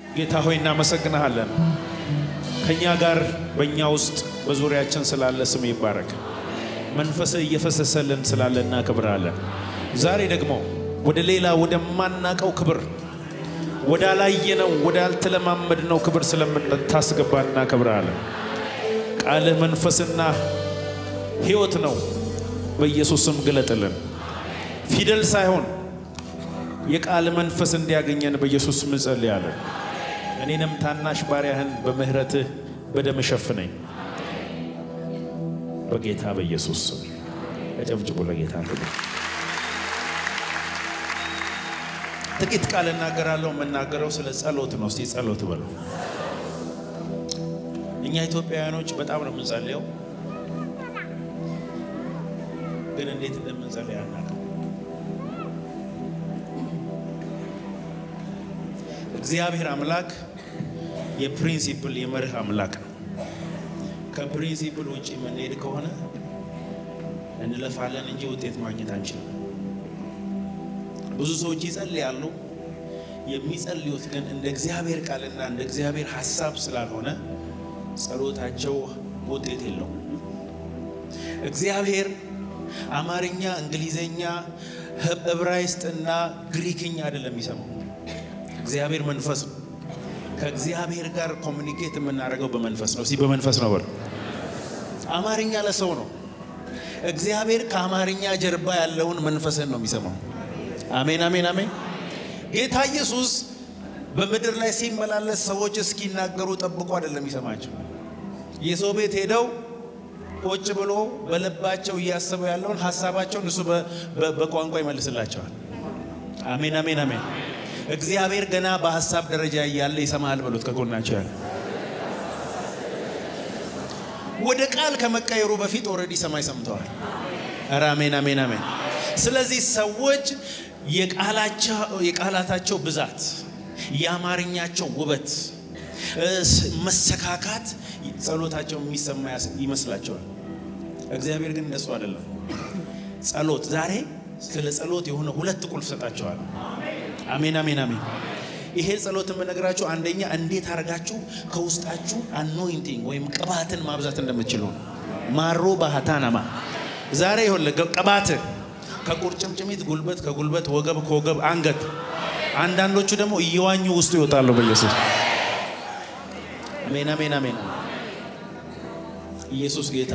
ጌታ ሆይ እናመሰግንሃለን። ከእኛ ጋር በእኛ ውስጥ በዙሪያችን ስላለ ስም ይባረክ። መንፈስህ እየፈሰሰልን ስላለ እናከብርሃለን። ዛሬ ደግሞ ወደ ሌላ ወደማናቀው ክብር ወዳላየነው ወዳልተለማመድነው ክብር ስለምታስገባ እናከብርሃለን። ቃልህ መንፈስና ሕይወት ነው። በኢየሱስ ስም ግለጥልን። ፊደል ሳይሆን የቃል መንፈስ እንዲያገኘን በኢየሱስ ስም እንጸልያለን። እኔንም ታናሽ ባሪያህን በምህረትህ በደም ሸፍነኝ በጌታ በኢየሱስ ስም እጨብጭቡ ለጌታ ክብር። ጥቂት ቃል እናገራለሁ። የምናገረው ስለ ጸሎት ነው። እስቲ ጸሎት በሉ። እኛ ኢትዮጵያውያኖች በጣም ነው የምንጸልየው፣ ግን እንዴት እንደምንጸልይ አናውቅም። እግዚአብሔር አምላክ የፕሪንሲፕል የመርህ አምላክ ነው። ከፕሪንሲፕል ውጭ የምንሄድ ከሆነ እንለፋለን እንጂ ውጤት ማግኘት አንችልም። ብዙ ሰዎች ይጸልያሉ። የሚጸልዩት ግን እንደ እግዚአብሔር ቃልና እንደ እግዚአብሔር ሐሳብ ስላልሆነ ጸሎታቸው ውጤት የለውም። እግዚአብሔር አማርኛ፣ እንግሊዘኛ፣ ዕብራይስጥና ግሪክኛ አይደለም የሚሰማው። እግዚአብሔር መንፈስ ነው። ከእግዚአብሔር ጋር ኮሚኒኬት የምናደርገው በመንፈስ ነው። እስቲ በመንፈስ ነው በሉ። አማርኛ ለሰው ነው። እግዚአብሔር ከአማርኛ ጀርባ ያለውን መንፈስን ነው የሚሰማው። አሜን፣ አሜን፣ አሜን። ጌታ ኢየሱስ በምድር ላይ ሲመላለስ ሰዎች እስኪናገሩ ጠብቆ አይደለም የሚሰማቸው። የሰው ቤት ሄደው ቁጭ ብሎ በልባቸው እያሰቡ ያለውን ሀሳባቸውን እሱ በቋንቋ ይመልስላቸዋል። አሜን፣ አሜን፣ አሜን። እግዚአብሔር ገና በሀሳብ ደረጃ እያለ ይሰማሃል በሉት። ከጎናቸው ያለ ወደ ቃል ከመቀየሩ በፊት ኦልሬዲ ሰማይ ሰምተዋል። ኧረ አሜን፣ አሜን፣ አሜን። ስለዚህ ሰዎች የቃላታቸው ብዛት፣ የአማርኛቸው ውበት፣ መሰካካት ጸሎታቸው የሚሰማ ይመስላቸዋል። እግዚአብሔር ግን እንደሱ አይደለም። ጸሎት ዛሬ ስለ ጸሎት የሆነ ሁለት ቁልፍ ሰጣቸዋል። አሜን አሜን አሜን። ይሄ ጸሎት የምነግራችሁ አንደኛ እንዴት አድርጋችሁ ከውስጣችሁ አኖይንቲንግ ወይም ቅባትን ማብዛት እንደምትችሉ ነው። ማሮ ባህታናማ ዛሬ ይኸውልህ ቅባት ከቁርጭምጭሚት ጉልበት፣ ከጉልበት ወገብ፣ ከወገብ አንገት፣ አንዳንዶቹ ደግሞ እየዋኙ ውስጡ ይወጣሉ በኢየሱስ አሜን አሜን አሜን። ኢየሱስ ጌታ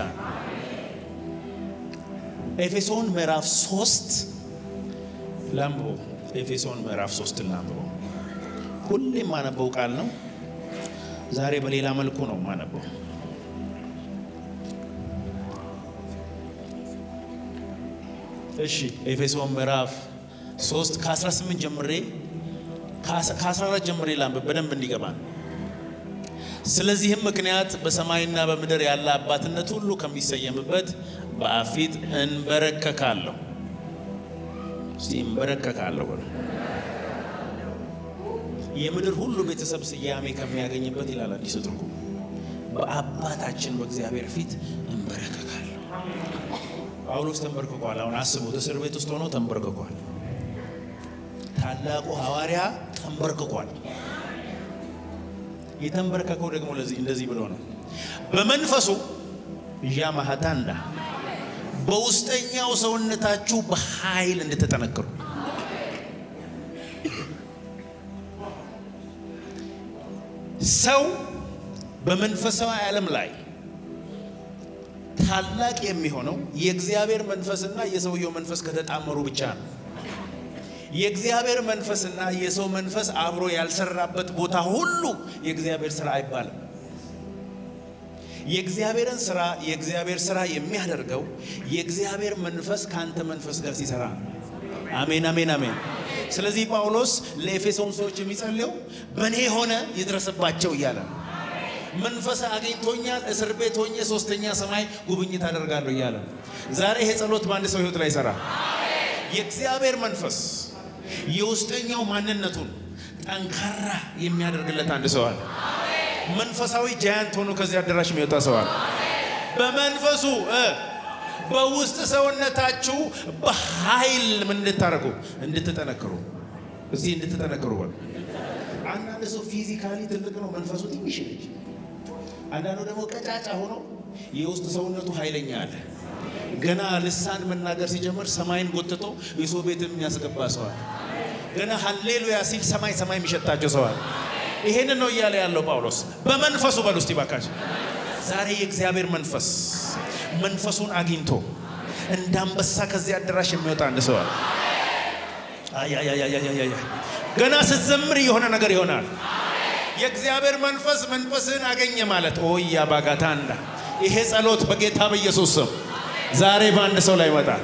ኤፌሶን ምዕራፍ ሶስት ላንብቦ ኤፌሶን ምዕራፍ ሶስት ላንብቦ። ሁሌም ማነበው ቃል ነው። ዛሬ በሌላ መልኩ ነው ማነበው። እሺ ኤፌሶን ምዕራፍ 3 ከ18 ጀምሬ ከ14 ጀምሬ ላንብብ በደንብ እንዲገባ። ስለዚህም ምክንያት በሰማይና በምድር ያለ አባትነት ሁሉ ከሚሰየምበት በአብ ፊት እንበረከካለሁ። እስቲ እንበረከካለሁ በሉ። የምድር ሁሉ ቤተሰብ ስያሜ ከሚያገኝበት ይላል አዲስ ትርጉም። በአባታችን በእግዚአብሔር ፊት እንበረከካለሁ። ጳውሎስ ተንበርክኳል። አሁን አስቡት፣ እስር ቤት ውስጥ ሆኖ ተንበርክኳል። ታላቁ ሐዋርያ ተንበርክኳል። የተንበረከከው ደግሞ ለዚህ እንደዚህ ብሎ ነው። በመንፈሱ ዣማሃታንዳ በውስጠኛው ሰውነታችሁ በኃይል እንድትጠነክሩ ሰው በመንፈሳዊ ዓለም ላይ ታላቅ የሚሆነው የእግዚአብሔር መንፈስና የሰውየው መንፈስ ከተጣመሩ ብቻ ነው። የእግዚአብሔር መንፈስና የሰው መንፈስ አብሮ ያልሰራበት ቦታ ሁሉ የእግዚአብሔር ስራ አይባልም። የእግዚአብሔርን ስራ የእግዚአብሔር ስራ የሚያደርገው የእግዚአብሔር መንፈስ ከአንተ መንፈስ ጋር ሲሰራ ነው። አሜን አሜን አሜን። ስለዚህ ጳውሎስ ለኤፌሶን ሰዎች የሚጸልየው በእኔ ሆነ ይድረስባቸው እያለ ነው። መንፈስ አግኝቶኛል፣ እስር ቤት ሆኜ ሶስተኛ ሰማይ ጉብኝት አደርጋለሁ እያለ ነው። ዛሬ ይሄ ጸሎት በአንድ ሰው ህይወት ላይ ይሰራ። የእግዚአብሔር መንፈስ የውስጠኛው ማንነቱን ጠንካራ የሚያደርግለት አንድ ሰው አለ። መንፈሳዊ ጃያንት ሆኖ ከዚህ አዳራሽ የሚወጣ ሰው አለ። በመንፈሱ በውስጥ ሰውነታችሁ በኃይል ምን እንድታደርጉ እንድትጠነክሩ። እስቲ እንድትጠነክሩ በሉ። አንዳንድ ሰው ፊዚካሊ ትልቅ ነው፣ መንፈሱ ትንሽ ልጅ። አንዳንዱ ደግሞ ቀጫጫ ሆኖ የውስጥ ሰውነቱ ኃይለኛ አለ። ገና ልሳን መናገር ሲጀምር ሰማይን ጎትቶ የሰው ቤት የሚያስገባ ሰዋል። ገና ሀሌሉያ ሲል ሰማይ ሰማይ የሚሸታቸው ሰዋል። ይሄንን ነው እያለ ያለው ጳውሎስ። በመንፈሱ በሉ እስቲ ባካችሁ። ዛሬ የእግዚአብሔር መንፈስ መንፈሱን አግኝቶ እንደ አንበሳ ከዚህ አዳራሽ የሚወጣ አንድ ሰዋል። ገና ስትዘምር የሆነ ነገር ይሆናል። የእግዚአብሔር መንፈስ መንፈስህን አገኘ ማለት ኦያ ባጋታ እንዳ ይሄ ጸሎት በጌታ በኢየሱስ ስም ዛሬ በአንድ ሰው ላይ ይመጣል።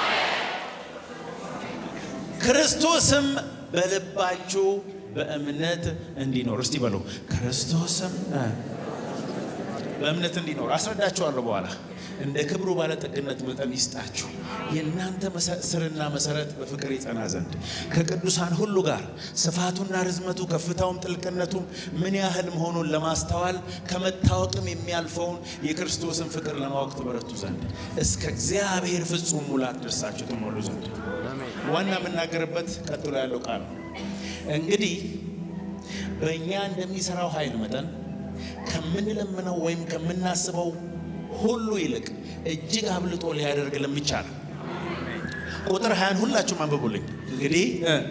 ክርስቶስም በልባችሁ በእምነት እንዲኖር እስቲ በሉ። ክርስቶስም በእምነት እንዲኖር አስረዳችኋለሁ በኋላ እንደ ክብሩ ባለጠግነት መጠን ይስጣችሁ። የእናንተ ስርና መሰረት በፍቅር ይጸና ዘንድ ከቅዱሳን ሁሉ ጋር ስፋቱና ርዝመቱ ከፍታውም ጥልቅነቱም ምን ያህል መሆኑን ለማስተዋል ከመታወቅም የሚያልፈውን የክርስቶስን ፍቅር ለማወቅ ትበረቱ ዘንድ እስከ እግዚአብሔር ፍጹም ሙላት ደርሳችሁ ትሞሉ ዘንድ ዋና የምናገርበት ቀጥሎ ያለው ቃል ነው። እንግዲህ በእኛ እንደሚሰራው ኃይል መጠን ከምንለምነው ወይም ከምናስበው ሁሉ ይልቅ እጅግ አብልጦ ሊያደርግ ለሚቻል ቁጥር ሀያን ሁላችሁም አንብቡልኝ። እንግዲህ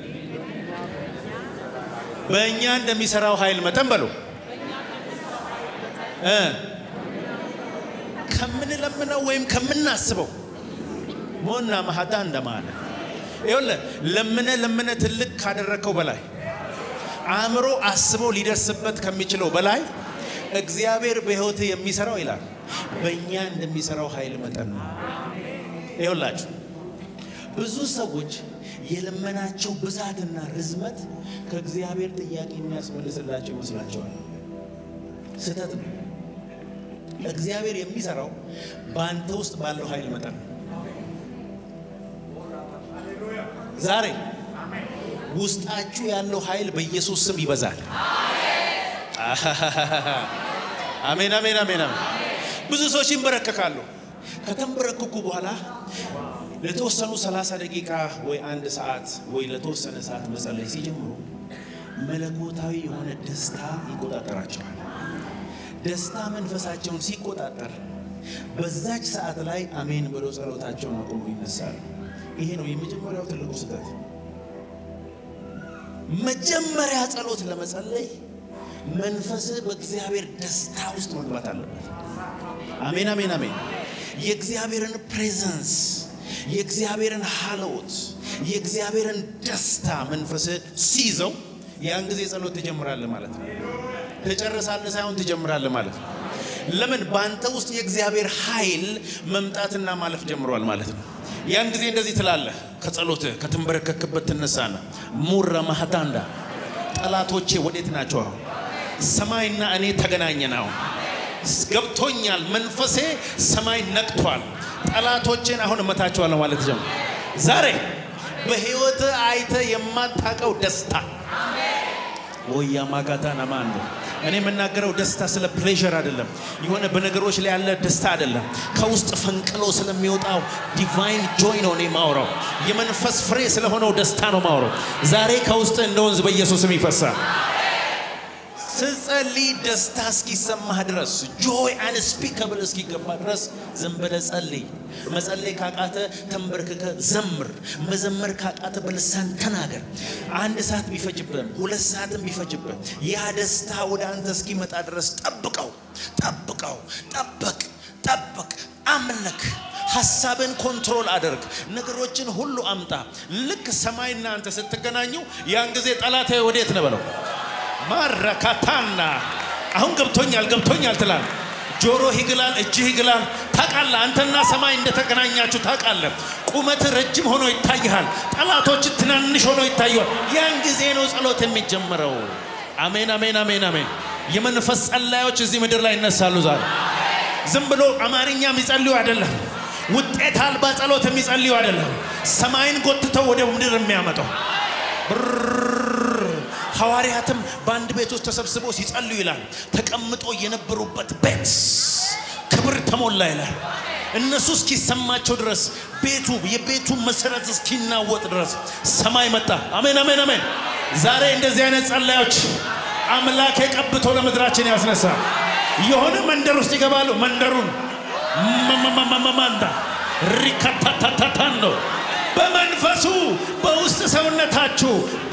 በእኛ እንደሚሰራው ኃይል መጠን በሉ ከምንለምነው ወይም ከምናስበው ሞና ማሃዳ እንደማለ ይኸውልህ ለምነ ለምነ ትልቅ ካደረግከው በላይ አእምሮ አስቦ ሊደርስበት ከሚችለው በላይ እግዚአብሔር በሕይወት የሚሰራው ይላል በእኛ እንደሚሰራው ኃይል መጠን ነው። ይኸውላችሁ ብዙ ሰዎች የልመናቸው ብዛትና ርዝመት ከእግዚአብሔር ጥያቄ የሚያስመልስላቸው ይመስላቸዋል። ስህተት ነው። እግዚአብሔር የሚሰራው በአንተ ውስጥ ባለው ኃይል መጠን ነው። ዛሬ ውስጣችሁ ያለው ኃይል በኢየሱስ ስም ይበዛል። አሜን፣ አሜን፣ አሜን፣ አሜን። ብዙ ሰዎች ይንበረከካሉ። ከተንበረከኩ በኋላ ለተወሰኑ 30 ደቂቃ ወይ አንድ ሰዓት ወይ ለተወሰነ ሰዓት መጸለይ ሲጀምሩ መለኮታዊ የሆነ ደስታ ይቆጣጠራቸዋል። ደስታ መንፈሳቸውን ሲቆጣጠር በዛች ሰዓት ላይ አሜን ብለው ጸሎታቸውን አቁሙ ይነሳሉ። ይሄ ነው የመጀመሪያው ትልቁ ስህተት። መጀመሪያ ጸሎት ለመጸለይ መንፈስህ በእግዚአብሔር ደስታ ውስጥ መግባት አለበት። አሜን አሜን አሜን። የእግዚአብሔርን ፕሬዘንስ፣ የእግዚአብሔርን ሀለውት፣ የእግዚአብሔርን ደስታ መንፈስህ ሲይዘው ያን ጊዜ ጸሎት ትጀምራለህ ማለት ነው። ትጨርሳለህ ሳይሆን ትጀምራለህ ማለት ነው። ለምን? በአንተ ውስጥ የእግዚአብሔር ኃይል መምጣትና ማለፍ ጀምሯል ማለት ነው። ያን ጊዜ እንደዚህ ትላለህ። ከጸሎትህ ከተንበረከክበት ትነሳና ሙረ ማህታንዳ ጠላቶቼ ወዴት ናቸው? አሁን ሰማይና እኔ ተገናኘን። አሁን ገብቶኛል። መንፈሴ ሰማይ ነቅቷል። ጠላቶቼን አሁን እመታቸዋለሁ ማለት ጀምር። ዛሬ በህይወት አይተ የማታውቀው ደስታ ወያ ማጋታ ናማንዶ እኔ የምናገረው ደስታ ስለ ፕሌዥር አይደለም። የሆነ በነገሮች ላይ ያለ ደስታ አይደለም። ከውስጥ ፈንቅሎ ስለሚወጣው ዲቫይን ጆይ ነው እኔ ማውራው። የመንፈስ ፍሬ ስለሆነው ደስታ ነው ማውራው። ዛሬ ከውስጥ እንደ ወንዝ በኢየሱስም ይፈሳል። ስጸልይ ደስታ እስኪሰማህ ድረስ ጆይ አንስፒከብል እስኪገባ ድረስ ዝም ብለህ ጸልይ። መጸለይ ካቃተ ተንበርክከ ዘምር። መዘመር ካቃተ በልሳን ተናገር። አንድ ሰዓት ቢፈጅብህም ሁለት ሰዓትም ቢፈጅብህ ያ ደስታ ወደ አንተ እስኪመጣ ድረስ ጠብቀው፣ ጠብቀው፣ ጠበቅ፣ ጠብቅ፣ አምልክ። ሀሳብን ኮንትሮል አድርግ። ነገሮችን ሁሉ አምጣ። ልክ ሰማይና አንተ ስትገናኙ ያን ጊዜ ጠላት ወዴት ነው በለው ማረካታና አሁን ገብቶኛል ገብቶኛል ትላል። ጆሮህ ይግላል፣ እጅህ ይግላል። ታውቃለህ፣ አንተና ሰማይ እንደተገናኛችሁ ታውቃለህ። ቁመት ረጅም ሆኖ ይታይሃል። ጠላቶች ትናንሽ ሆኖ ይታየዋል። ያን ጊዜ ነው ጸሎት የሚጀምረው። አሜን፣ አሜን፣ አሜን፣ አሜን። የመንፈስ ጸላዮች እዚህ ምድር ላይ ይነሳሉ ዛሬ። ዝም ብሎ አማርኛ የሚጸልዩ አይደለም። ውጤት አልባ ጸሎት የሚጸልዩ አይደለም። ሰማይን ጎትተው ወደ ምድር የሚያመጣው ሐዋርያትም በአንድ ቤት ውስጥ ተሰብስበው ሲጸልዩ ይላል ተቀምጦ የነበሩበት ቤት ክብር ተሞላ ይላል። እነሱ እስኪሰማቸው ድረስ ቤቱ የቤቱ መሰረት እስኪናወጥ ድረስ ሰማይ መጣ። አሜን አሜን አሜን። ዛሬ እንደዚህ አይነት ጸላዮች አምላክ ቀብቶ ለምድራችን ያስነሳ። የሆነ መንደር ውስጥ ይገባሉ። መንደሩን መመመመመማንዳ ሪካታታታታን ነው በመንፈሱ በውስጥ ሰውነታችሁ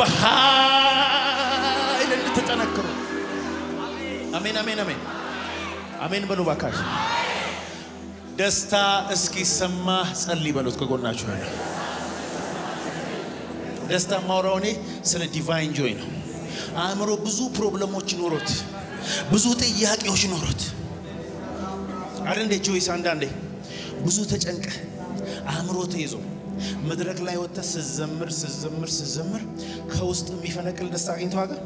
በኃይል እንድትጠነክሩ። አሜን አሜን አሜን አሜን በሉ ባካሽ። ደስታ እስኪሰማ ጸልይ በሉት ከጎናችሁ ያለ ደስታ ማውራው እኔ ስለ ዲቫይን ጆይ ነው። አእምሮ ብዙ ፕሮብለሞች ኖሮት ብዙ ጥያቄዎች ኖሮት አረ እንዴ ጆይስ አንዳንዴ ብዙ ተጨንቀ አእምሮ ተይዞ መድረክ ላይ ወጥተህ ስዘምር ስዘምር ስዘምር ከውስጥ የሚፈነቅል ደስታ አግኝተው አገር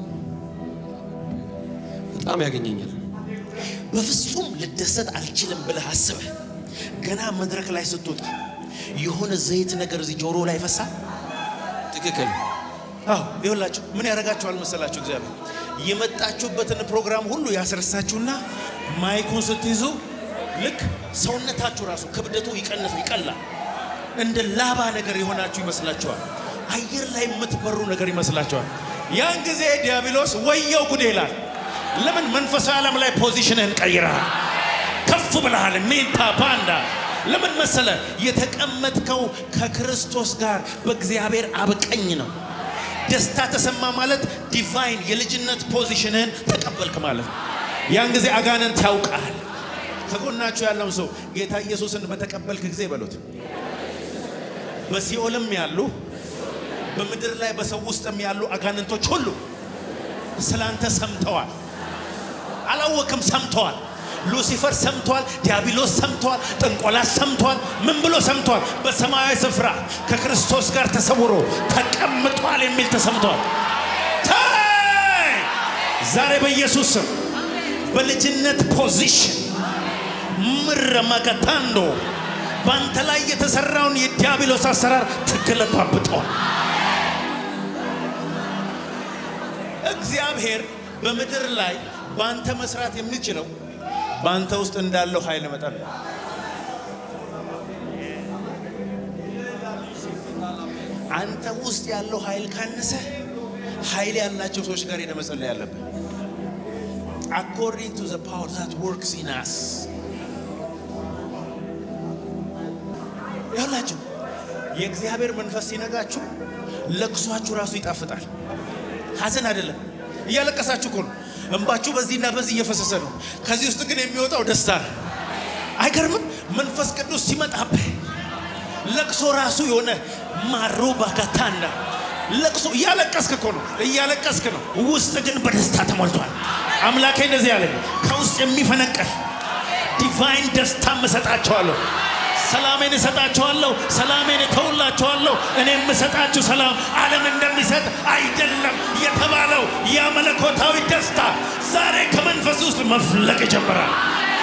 በጣም ያገኘኛል። በፍጹም ልደሰት አልችልም ብለህ አስበህ ገና መድረክ ላይ ስትወጣ የሆነ ዘይት ነገር እዚህ ጆሮ ላይ ይፈሳል። ትክክል። አዎ ይኸውላችሁ ምን ያደርጋችኋል መሰላችሁ? እግዚአብሔር የመጣችሁበትን ፕሮግራም ሁሉ ያስረሳችሁና ማይኩን ስትይዙ ልክ ሰውነታችሁ ራሱ ክብደቱ ይቀንስ ይቀላል። እንደ ላባ ነገር የሆናችሁ ይመስላችኋል። አየር ላይ የምትበሩ ነገር ይመስላችኋል። ያን ጊዜ ዲያብሎስ ወየው ጉድ ይላል። ለምን መንፈሳዊ ዓለም ላይ ፖዚሽንህን ቀይረሃል፣ ከፍ ብለሃል። ሜንታ ፓንዳ ለምን መሰለ የተቀመጥከው ከክርስቶስ ጋር በእግዚአብሔር አብ ቀኝ ነው። ደስታ ተሰማ ማለት ዲቫይን የልጅነት ፖዚሽንህን ተቀበልክ ማለት ነው። ያን ጊዜ አጋንንት ያውቃል። ከጎናችሁ ያለውን ሰው ጌታ ኢየሱስን በተቀበልክ ጊዜ በሉት በሲኦልም ያሉ በምድር ላይ በሰው ውስጥም ያሉ አጋንንቶች ሁሉ ስላንተ ሰምተዋል። አላወቅም፣ ሰምተዋል። ሉሲፈር ሰምተዋል። ዲያብሎስ ሰምተዋል። ጥንቆላስ ሰምተዋል። ምን ብሎ ሰምተዋል? በሰማያዊ ስፍራ ከክርስቶስ ጋር ተሰውሮ ተቀምጧል የሚል ተሰምተዋል። ታይ ዛሬ በኢየሱስ ስም በልጅነት ፖዚሽን ምረመከታንዶ በአንተ ላይ የተሰራውን የዲያብሎስ አሰራር ትገለባብጠዋል። እግዚአብሔር በምድር ላይ በአንተ መስራት የሚችለው በአንተ ውስጥ እንዳለው ኃይል መጠን ነው። አንተ ውስጥ ያለው ኃይል ካነሰ ኃይል ያላቸው ሰዎች ጋር ሄደ መጸለይ ያለብን አኮርዲንግ ቱ ዘ ፓወር ዛት ወርክስ ኢን አስ ያላችሁ የእግዚአብሔር መንፈስ ሲነጋችሁ ለቅሷችሁ ራሱ ይጣፍጣል። ሐዘን አይደለም፣ እያለቀሳችሁ እኮ ነው። እንባችሁ በዚህና በዚህ እየፈሰሰ ነው። ከዚህ ውስጥ ግን የሚወጣው ደስታ ነው። አይገርምም? መንፈስ ቅዱስ ሲመጣብህ ለቅሶ ራሱ የሆነ ማሮ ባካታና ለቅሶ እያለቀስክ እኮ ነው፣ እያለቀስክ ነው። ውስጥ ግን በደስታ ተሞልቷል። አምላኬ እንደዚህ ያለኝ ከውስጥ የሚፈነቀል ዲቫይን ደስታ እሰጣቸዋለሁ። ሰላሜን እሰጣቸዋለሁ፣ ሰላሜን እተውላቸዋለሁ። እኔ የምሰጣችሁ ሰላም ዓለም እንደሚሰጥ አይደለም የተባለው ያ መለኮታዊ ደስታ ዛሬ ከመንፈስ ውስጥ መፍለቅ ይጀምራል።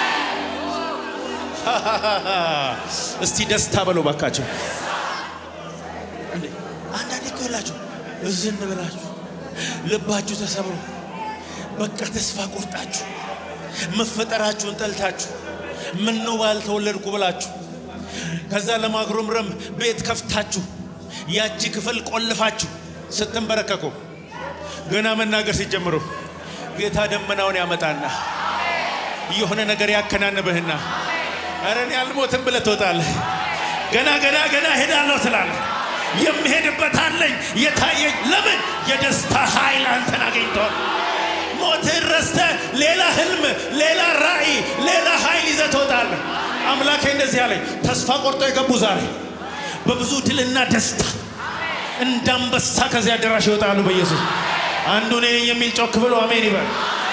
እስቲ ደስታ በለው ባካቸው። እንዴ አንዳንዴ እኮ ይላችሁ እዝን ብላችሁ ልባችሁ ተሰብሮ በቃ ተስፋ ቆርጣችሁ መፈጠራችሁን ጠልታችሁ ምን ነው ባልተወለድኩ ብላችሁ ከዛ ለማጉረምረም ቤት ከፍታችሁ ያቺ ክፍል ቆልፋችሁ ስትንበረከኩ ገና መናገር ሲጀምሩ ጌታ ደመናውን ያመጣና የሆነ ነገር ያከናንብህና ኧረ እኔ አልሞትም ብለህ ትወጣለህ። ገና ገና ገና ሄዳለሁ ትላለህ። የምሄድበት አለኝ የታየኝ። ለምን የደስታ ኃይል አንተን አገኝተዋል። ሞትህን ረስተህ ሌላ ህልም፣ ሌላ ራእይ፣ ሌላ ኃይል ይዘህ ትወጣለህ። አምላኬ እንደዚህ አለኝ። ተስፋ ቆርጦ የገቡ ዛሬ በብዙ ድልና ደስታ እንዳንበሳ ከዚያ አዳራሽ ይወጣሉ በኢየሱስ አንዱ እኔ ነኝ የሚል ጮክ ብሎ አሜን ይበል።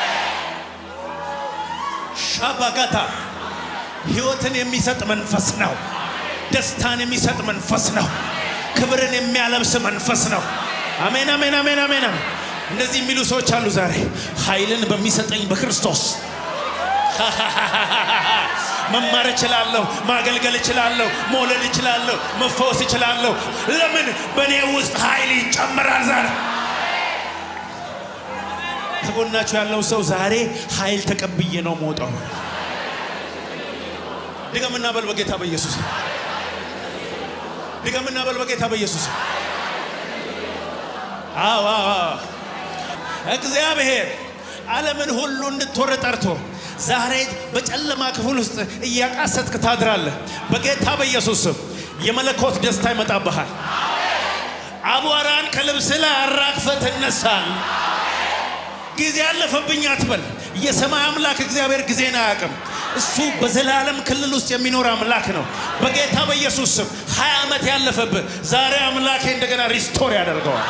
ሻባጋታ ህይወትን የሚሰጥ መንፈስ ነው። ደስታን የሚሰጥ መንፈስ ነው። ክብርን የሚያለብስ መንፈስ ነው። አሜን አሜን አሜን አሜን አሜን። እንደዚህ የሚሉ ሰዎች አሉ ዛሬ ኃይልን በሚሰጠኝ በክርስቶስ መማር እችላለሁ፣ ማገልገል እችላለሁ፣ መውለድ እችላለሁ፣ መፈወስ እችላለሁ። ለምን በእኔ ውስጥ ኃይል ይጨምራል። ዛሬ ከጎናችሁ ያለው ሰው ዛሬ ኃይል ተቀብዬ ነው መውጣው። ድገምና በል በጌታ በኢየሱስ ድገምና በል በጌታ በኢየሱስ አዎ አዎ አዎ። እግዚአብሔር ዓለምን ሁሉ እንድትወር ጠርቶ ዛሬ በጨለማ ክፍል ውስጥ እያቃሰትክ ታድራለህ። በጌታ በኢየሱስ ስም የመለኮት ደስታ ይመጣብሃል። አቧራን ከልብስ ላይ አራግፈ ትነሳል። ጊዜ ያለፈብኝ አትበል። የሰማይ አምላክ እግዚአብሔር ጊዜን አያውቅም። እሱ በዘላለም ክልል ውስጥ የሚኖር አምላክ ነው። በጌታ በኢየሱስ ስም ሀያ ዓመት ያለፈብህ ዛሬ አምላኬ እንደገና ሪስቶር ያደርገዋል።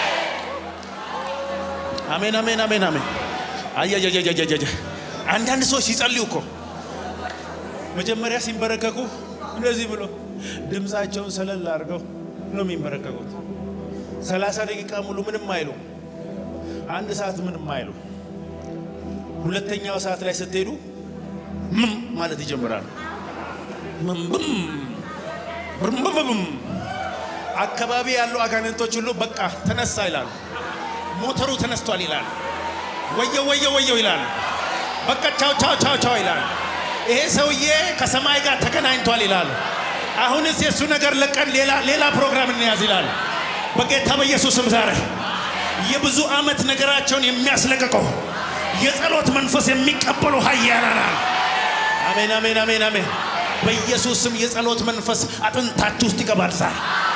አሜን፣ አሜን፣ አሜን፣ አሜን። አያያያያያያ አንዳንድ ሰዎች ሲጸልዩ እኮ መጀመሪያ ሲንበረከኩ እንደዚህ ብሎ ድምፃቸውን ሰለል አድርገው ነው የሚንበረከኩት። ሰላሳ ደቂቃ ሙሉ ምንም አይሉ፣ አንድ ሰዓት ምንም አይሉ። ሁለተኛው ሰዓት ላይ ስትሄዱ ምም ማለት ይጀምራሉ። ምም ብም አካባቢ ያሉ አጋንንቶች ሁሉ በቃ ተነሳ ይላሉ። ሞተሩ ተነስቷል ይላሉ። ወየው ወየው ወየው ይላሉ። በቃ ቻው ቻው ቻው ቻው ይላሉ። ይሄ ሰውዬ ከሰማይ ጋር ተገናኝቷል ይላሉ። አሁንስ የእሱ ነገር ለቀን ሌላ ሌላ ፕሮግራም እንያዝ ይላሉ። በጌታ በኢየሱስም ዛሬ የብዙ ዓመት ነገራቸውን የሚያስለቅቀው የጸሎት መንፈስ የሚቀበሉ ኃያላን አሜን አሜን አሜን አሜን። በኢየሱስ ስም የጸሎት መንፈስ አጥንታችሁ ውስጥ ይገባል ዛሬ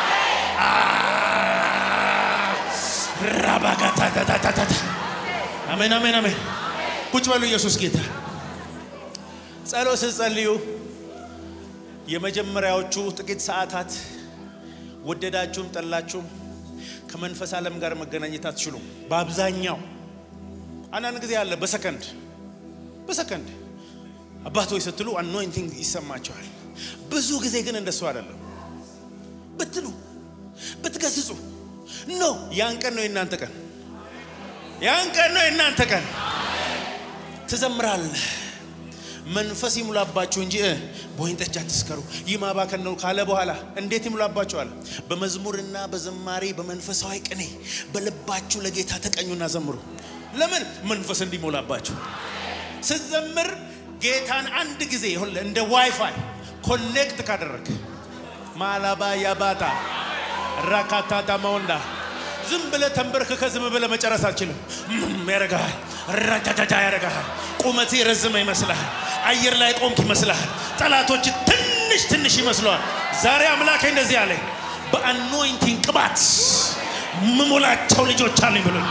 ራባጋታታታታ አሜን አሜን አሜን። ቁጭ በሉ። ኢየሱስ ጌታ። ጸሎት ስትጸልዩ የመጀመሪያዎቹ ጥቂት ሰዓታት ወደዳችሁም ጠላችሁም ከመንፈስ ዓለም ጋር መገናኘት አትችሉም። በአብዛኛው አንዳንድ ጊዜ አለ በሰከንድ በሰከንድ አባቶች ስትሉ አኖይንቲንግ ይሰማቸዋል። ብዙ ጊዜ ግን እንደሱ አይደለም። ብትሉ ብትገስጹ ኖ ያን ቀን ነው የእናንተ ቀን፣ ያን ቀን ነው የእናንተ ቀን። ትዘምራለህ መንፈስ ይሙላባችሁ እንጂ በወይን ጠጅ አትስከሩ፣ ይህ ማባከን ነው ካለ በኋላ እንዴት ይሙላባችኋል? በመዝሙርና በዝማሬ በመንፈሳዊ ቅኔ በልባችሁ ለጌታ ተቀኙና ዘምሩ። ለምን መንፈስ እንዲሞላባችሁ ስትዘምር ጌታን አንድ ጊዜ ይሁን እንደ ዋይፋይ ኮኔክት ካደረግ ማላባ ያባታ ራካታታ መወንዳ ዝም ብለ ተንበርክከ ዝም ብለ መጨረስ አልችልም። ያረጋል ራጃጃጃ ያረጋል። ቁመት የረዘመ ይመስልሃል። አየር ላይ ቆምክ ይመስልሃል። ጠላቶች ትንሽ ትንሽ ይመስለዋል። ዛሬ አምላኬ እንደዚህ አለ፣ በአኖይንቲንግ ቅባት ምሞላቸው ልጆች አሉኝ ብሎኝ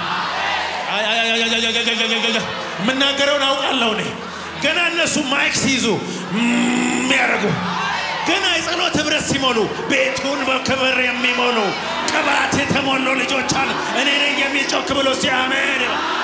የምናገረውን አውቃለሁ እኔ ገና እነሱ ማይክ ሲይዙ የሚያደርጉ ገና የጸሎት ህብረት ሲሞሉ ቤቱን በክብር የሚሞሉ ቅባት የተሞሉ ልጆች አሉ። እኔ ነኝ የሚል ጮክ ብሎ ሲያሜን